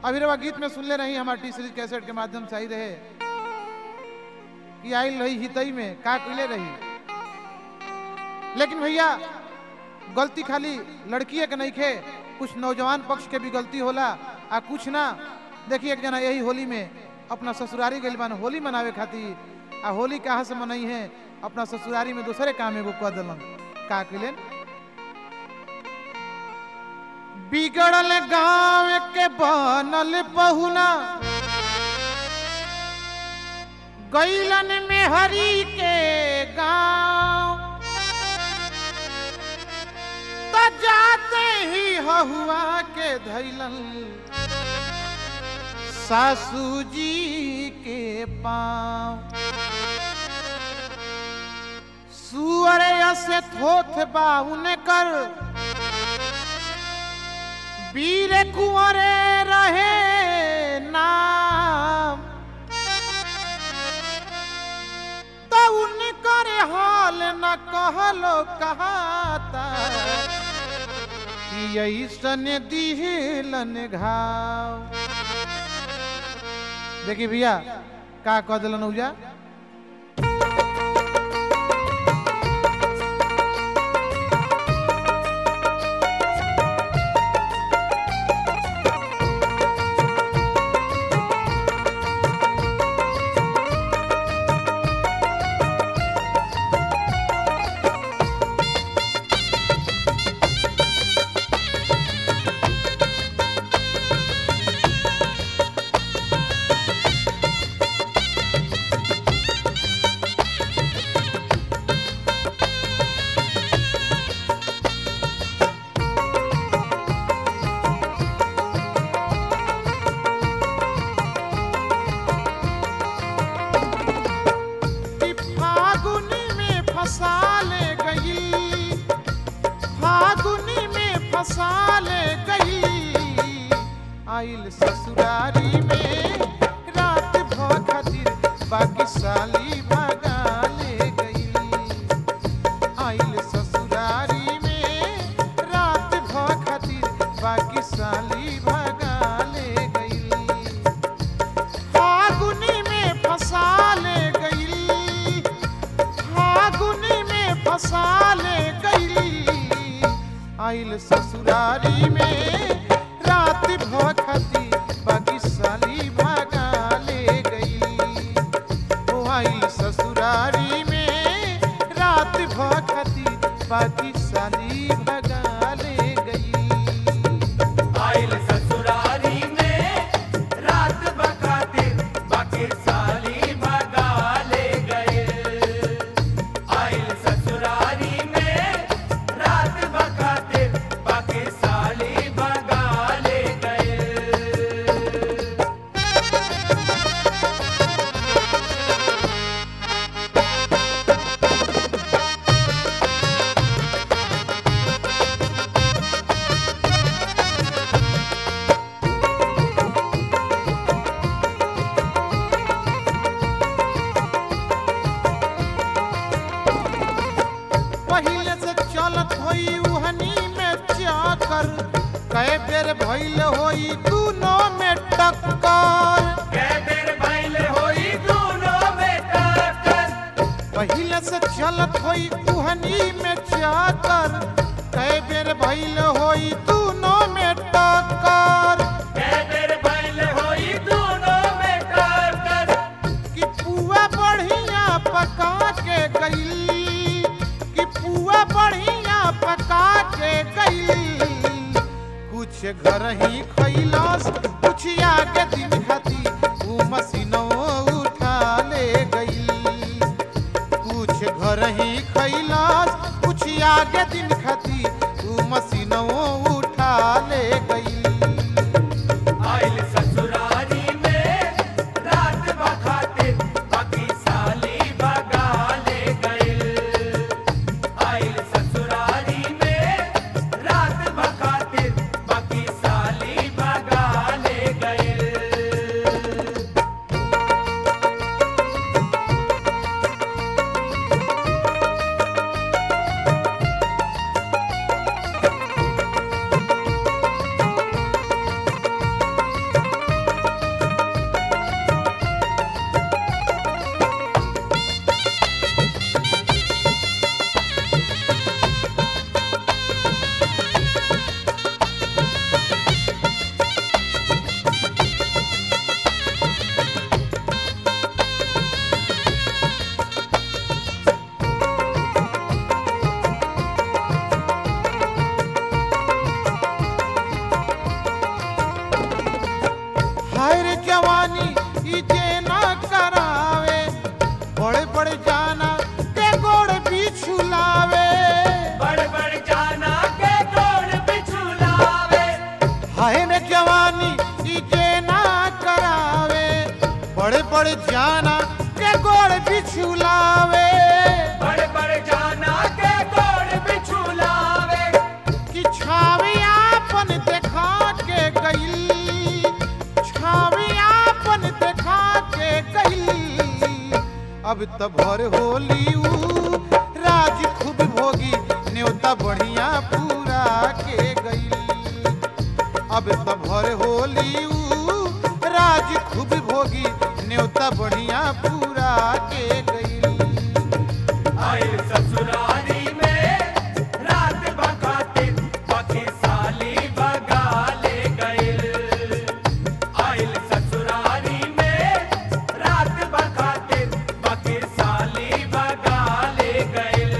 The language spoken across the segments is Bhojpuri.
अभी रवा गीत में सुनले रही हमारे टी सीरीज कैसेट के माध्यम से आई रहे कि आइल रही हितई में का कइले रही लेकिन भैया गलती खाली लड़किए के नहीं खे कुछ नौजवान पक्ष के भी गलती होला आ कुछ ना देखिए एक जना यही होली में अपना ससुरारी गइल बान होली मनावे खातिर आ होली कहाँ से मनई है अपना ससुरारी में दूसरे काम एगो कह दिलन का कइलन बिगड़ल गांव के बनल पहुना गैलन में हरी के गांव त जाते ही हहुआ के धैलन सासू जी के पाँव सुअर से थोथ बाउन कर वीर कुंवरे रहे नाम तो उनकर हाल न कहलो कहाता कि ऐसन दिहलन घाव देखिए भैया का कह दिलन उजा कि फागुनी में फंसा ले गई फागुनी में फंसा ले गई आइल ससुरारी में रात भ खातिर बाकी साली भगा ले गई आइल ससुरारी में रात भ खातिर बाकी साली भगा ले गई फागुनी में फंसा ले गई फागुनी में फंसा ले गई आइल ससुरारी में रात भखती बाकी साली भागा ले गई ओ आइल ससुरारी में रात भखती बाकी साली भगा ले गई आइल ससुरारी में रात बखातिर बाकी साली भगा ले गए आइल ससुरारी में रात बखातिर बाकी साली भगा ले गए पहिले से चलत होई उहनी में चाकर कई बेर भइल होई दूनो में टक्कर कै बेर भइल होई दोनों में टक्कर पहिले से चलत होई उहनी में चाकर कई बेर भइल होई दूनो में टक्कर कै बेर भइल होई दोनों में टक्कर कि पुआ बढ़िया पका के गई कि पुआ बढ़िया पका के गई कुछ घर ही खैलस कुछ आगे दिन खाती ऊ मशीनों उठा ले गई कुछ घर ही खैलस कुछ आगे दिन खाती ऊ मशीनों उठा ले गई आइल ससुरारी में रात बखातिर बाकी साली भगा ले गए आइल ससुरारी में रात बखातिर बाकी साली जवानी ई जे न करावे बड़े बड़े जाना के गोड़ बिछुलावे बड़ बड़ जाना के गोड़ बिछुलावे हाय ने जवानी ई जे न करावे बड़े बड़े जाना के गोड़ बिछुलावे बड़ बड़ जाना के गोड़ बिछुलावे कि छावी आपन देखा के गई छावी आपन देखा के गई अब त भर होली ऊ राज खूब भोगी न्योता बढ़िया पूरा के गई अब त भर होली ऊ राज खूब भोगी न्योता बढ़िया पूरा के गई आइल ससुरारी में रात बखातिर पखी साली बगा ले गइल आइल ससुरारी में रात बखातिर पखी साली बगा ले गइल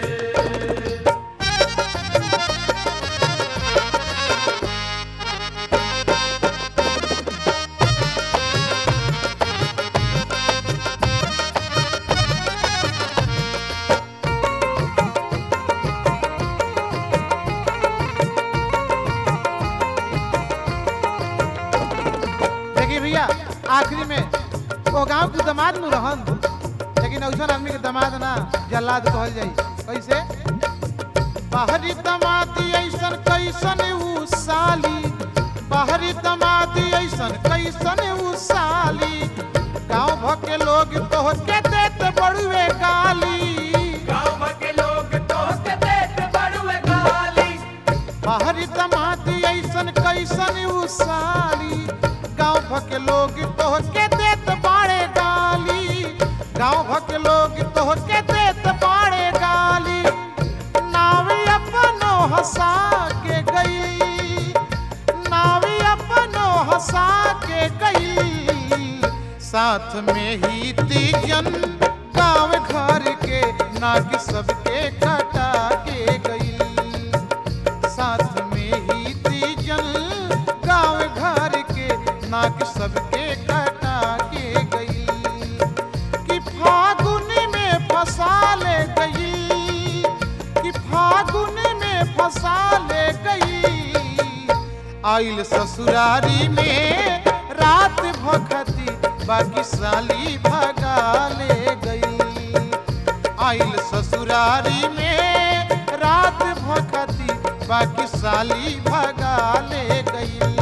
देखिए भैया आखिरी में वो गांव के दामाद नु रहन लेकिन ऐसा आदमी के दामाद ना जल्लाद कहल जाई कैसे बाहरी दामादी ऐसन कैसन ऊ साली बाहरी दामादी ऐसन कैसन ऊ साली गांव भर के लोग तो के देत बड़ुए गाली गाँव के लोग दोस्त देत बड़ुए गाली बाहरी दामादी ऐसन कैसन ऊ साली गांव भर के लोग तो के देत बाड़े गाली गांव भर के लोग तो के देत बाड़े गाली नावी अपनो हंसा के गई नावी अपनो हंसा के गई साथ में ही तीजन गांव घर के नाग सबके कटा के गई साथ में ही तीजन गांव घर के नाक सबके कटा के गई कि फागुन में फंसा ले गई कि फागुन में फंसा ले गई आइल ससुरारी में रात भखती बाकी साली भगा ले गई आइल ससुरारी में रात भखती बाकी साली भगा ले गई